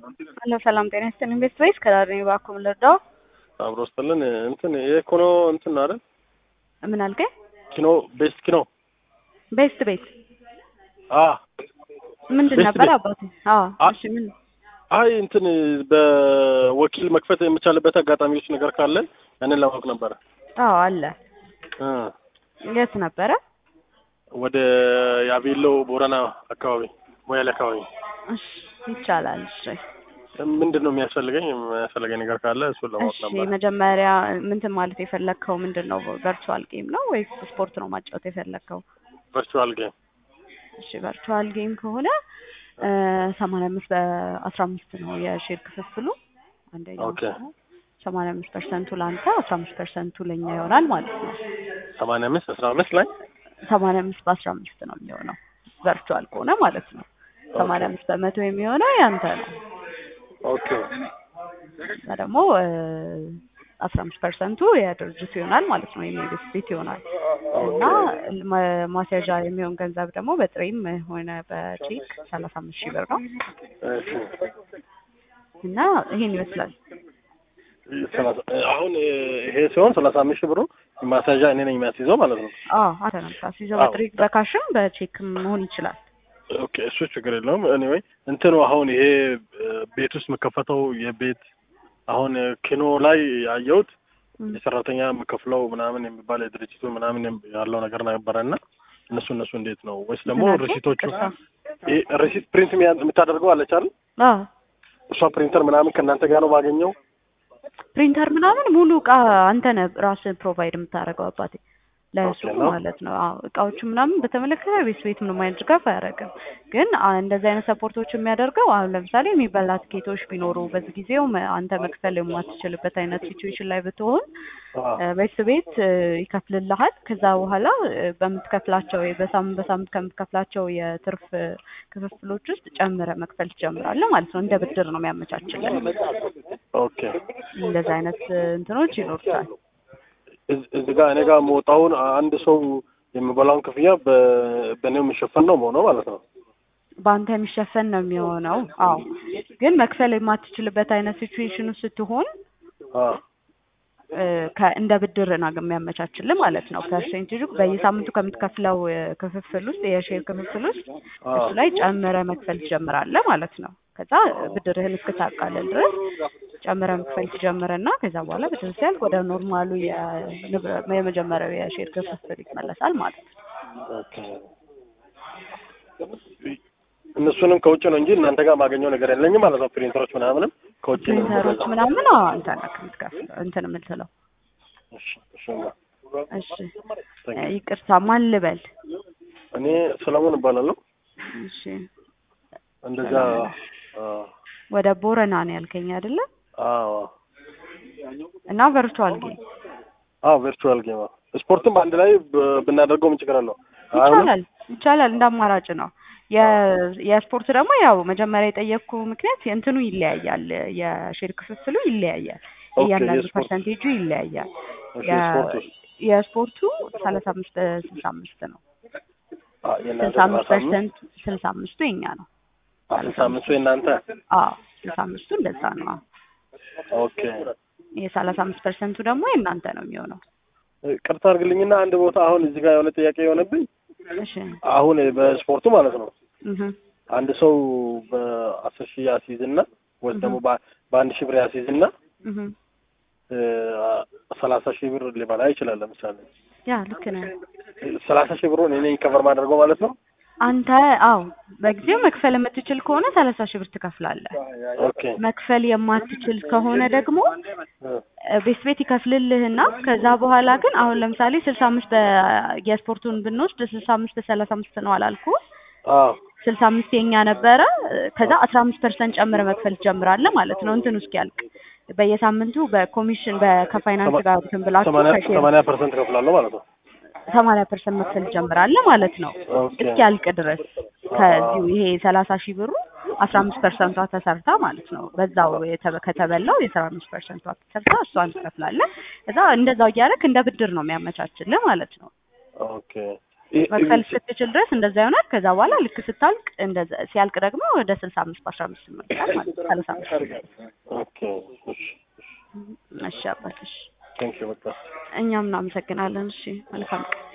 ሄሎ ሰላም ጤና ይስጥልኝ። ኢንቨስት ወይስ ከዳር ነኝ እባክዎ ልርዳው? አብሮ ስጥልን እንትን የኮኖ እንትን ነው አይደል? ምን አልከኝ? ኪኖ ቤስት ኪኖ ቤስት ቤት አ ምንድን ቤስት ነበር ቤት። አባቴ? አዎ አ- እሺ ምን አይ እንትን በወኪል መክፈት የሚቻልበት አጋጣሚዎች ነገር ካለ ያንን ለማወቅ ነበረ። አዎ አለ። እ የት ነበረ? ወደ ያቤሎ ቦረና አካባቢ ሞያሌ አካባቢ እሺ ይቻላል። እሺ ምንድን ነው የሚያስፈልገኝ የሚያስፈልገኝ ነገር ካለ እሱን ለማወቅ እሺ ነበር። መጀመሪያ ምንትን ማለት የፈለግከው ምንድን ነው? ቨርቹዋል ጌም ነው ወይስ ስፖርት ነው ማጫወት የፈለግከው? ቨርቹዋል ጌም እሺ ቨርቹዋል ጌም ከሆነ ሰማንያ አምስት በአስራ አምስት ነው የሼር ክፍፍሉ አንደኛው ኦኬ። ሰማንያ አምስት ፐርሰንቱ ለአንተ አስራ አምስት ፐርሰንቱ ለእኛ ይሆናል ማለት ነው። ሰማንያ አምስት አስራ አምስት ላይ ሰማንያ አምስት በአስራ አምስት ነው የሚሆነው ቨርቹዋል ከሆነ ማለት ነው። ሰማንያ አምስት በመቶ የሚሆነው ያንተ ነው ኦኬ እና ደግሞ አስራ አምስት ፐርሰንቱ የድርጅቱ ይሆናል ማለት ነው የመንግስት ቤት ይሆናል እና ማ- ማስያዣ የሚሆን ገንዘብ ደግሞ በጥሬም ሆነ በቼክ ሰላሳ አምስት ሺህ ብር ነው እሺ እና ይሄን ይመስላል። ሰላሳ አሁን ይሄ ሲሆን ሰላሳ አምስት ሺህ ብሩ ማስያዣ እኔ ነኝ የሚያስይዘው ማለት ነው። አዎ አንተ ነው የምታስይዘው። አዎ። በጥሬ በካሽም በቼክም መሆን ይችላል። ኦኬ እሱ ችግር የለውም። ኤኒዌይ እንትኑ አሁን ይሄ እ፣ ቤት ውስጥ የምከፈተው የቤት አሁን እ፣ ኪኖ ላይ ያየሁት ም። የሰራተኛ የምከፍለው ምናምን የሚባል የድርጅቱ ምናምን የም- ያለው ነገር ነበረ እና እነሱ እነሱ እንዴት ነው ወይስ ደግሞ ምን አልከኝ? ሪሲቶቹ ይቅርታ። ይሄ ሪሲት ፕሪንት የሚያ- የምታደርገው አለች አይደል? አዎ እሷ ፕሪንተር ምናምን ከእናንተ ጋር ነው ማገኘው? ፕሪንተር ምናምን ሙሉ እቃ አንተ ነህ ራስህ ፕሮቫይድ የምታደርገው አባቴ ለሱ ኦኬ ነው። ማለት ነው። አዎ እቃዎቹ ምናምን በተመለከተ ቤት ቤት ምንም አይነት ድጋፍ አያደርግም። ግን አ- እንደዚህ አይነት ሰፖርቶች የሚያደርገው አሁን ለምሳሌ የሚበላ ትኬቶች ቢኖሩ በዚህ ጊዜው መ- አንተ መክፈል የማትችልበት አይነት ሲቹዌሽን ላይ ብትሆን አዎ። እ፣ ቤት ቤት እ፣ ይከፍልልሃል። ከዛ በኋላ እ፣ በምትከፍላቸው የ- በሳምንት በሳምንት ከምትከፍላቸው የትርፍ እ፣ ክፍፍሎች ውስጥ ጨምረህ መክፈል ትጀምራለህ ማለት ነው። እንደ ብድር ነው የሚያመቻችልን። ኦኬ እንደዚህ አይነት እ፣ እንትኖች ይኖሩታል። እዝ- እዚህ ጋር እኔ ጋር የምወጣውን አንድ ሰው የሚበላውን ክፍያ በ- በእኔው የሚሸፈን ነው መሆነው ማለት ነው። በአንተ የሚሸፈን ነው የሚሆነው። አዎ ግን መክፈል የማትችልበት አይነት ሲቹዌሽን ውስጥ ስትሆን አዎ እ፣ ከ- እንደ ብድር ነው የሚያመቻችልህ ማለት ነው። ፐርሴንቴጁ በየሳምንቱ ከምትከፍለው እ፣ ክፍፍል ውስጥ የሼር ክፍፍል ውስጥ አዎ እሱ ላይ ጨምረ መክፈል ትጀምራለህ ማለት ነው። ከዛ ብድርህን እስክታቃለል ድረስ ጨምረ መክፈል ትጀምርና ከዛ በኋላ ብድር ሲያልቅ ወደ ኖርማሉ የንብረ- የመጀመሪያው የሼር ክፍፍል ይመለሳል ማለት ነው። ኦኬ። እነሱንም ከውጭ ነው እንጂ እናንተ ጋር ማገኘው ነገር የለኝም ማለት ነው። ፕሪንተሮች ምናምንም ከውጭ ነው ፕሪንተሮች የምገዛው። ምናምን አዎ፣ አንተ ነህ የምትከፍለው እንትን የምትለው። እሺ፣ እሺ። እሺ Thank እ፣ you። ይቅርታ ማን ልበል? እኔ ሰለሞን እባላለሁ። እሺ እንደዛ አዎ ወደ ቦረና ነው ያልከኝ አይደለ? አዎ እና ቨርቹዋል ጌም አዎ ቨርቹዋል ጌም አዎ። ስፖርትም አንድ ላይ ብ- ብናደርገው ምን ችግር አለው? አይሆንም? ይቻላል ይቻላል፣ እንደ አማራጭ ነው። የ- የስፖርት ደግሞ ያው መጀመሪያ የጠየቅኩ ምክንያት እንትኑ ይለያያል፣ የሼር ክፍፍሉ ይለያያል፣ ኦኬ፣ እያንዳንዱ የስፖርት ፐርሰንቴጁ ይለያያል። እሺ፣ የ- ስፖርት ውስጥ የስፖርቱ ሰላሳ አምስት በስልሳ አምስት ነው። አዎ፣ የእናንተ ስልሳ አምስት ሰላሳ አምስት ፐርሰንት ስልሳ አምስቱ የኛ ነው። አዎ፣ ስልሳ አምስቱ የእናንተ አዎ ስልሳ አምስቱ እንደዛ ነው። አዎ። ኦኬ። የሰላሳ አምስት ፐርሰንቱ ደግሞ የእናንተ ነው የሚሆነው። ቅርታ አድርግልኝና አንድ ቦታ አሁን እዚህ ጋር የሆነ ጥያቄ የሆነብኝ እሺ አሁን በስፖርቱ ማለት ነው እህ አንድ ሰው በአስር ሺህ ያስይዝና ወይም ደግሞ በ- በአንድ ሺህ ብር ያስይዝና እህ እ፣ ሰላሳ ሺህ ብር ሊበላ ይችላል። ለምሳሌ ያ ልክ ነህ። ሰላሳ ሺህ ብሩን እኔ ከቨር ማድረገው ማለት ነው። አንተ አዎ በጊዜው መክፈል የምትችል ከሆነ ሰላሳ ሺህ ብር ትከፍላለህ። ኦኬ መክፈል የማትችል ከሆነ ደግሞ እ፣ እ፣ ቤት ቤት ይከፍልልህና ከዛ በኋላ ግን አሁን ለምሳሌ ስልሳ አምስት የስፖርቱን ብንወስድ ስልሳ አምስት በሰላሳ አምስት ነው አላልኩ አዎ ስልሳ አምስት የኛ ነበረ። ከዛ አስራ አምስት ፐርሰንት ጨምረ መክፈል ትጀምራለህ ማለት ነው እንትኑ እስኪያልቅ በየሳምንቱ በኮሚሽን በ- ከፋይናንስ ጋር እንትን ብላችሁ ሰማንያ ከሼር ሰማንያ ፐርሰንት ከፍላለሁ ማለት ነው። ሰማንያ ፐርሰንት መክፈል ትጀምራለህ ማለት ነው ኦኬ እስኪያልቅ ድረስ ከዚሁ ይሄ ሰላሳ ሺህ ብሩ አስራ አምስት ፐርሰንቷ ተሰርታ ማለት ነው በዛው የተ- ከተበላው የአስራ አምስት ፐርሰንቷ ተሰርታ እሷን ትከፍላለህ። እዛ እንደዛው እያደረክ እንደ ብድር ነው የሚያመቻችልህ ማለት ነው። ኦኬ ይ- መክፈል ይ- ስትችል ድረስ እንደዛ ይሆናል። ከዛ በኋላ ልክ ስታልቅ እንደዛ ሲያልቅ ደግሞ ወደ ስልሳ አምስት በአስራ አምስት ይመጣል ማለት ነው። ሰላሳ አምስት ኦኬ እሺ እሺ አባት እሺ። ቴንክ ዩ በቃ እኛም እናመሰግናለን። እሺ መልካም ቀን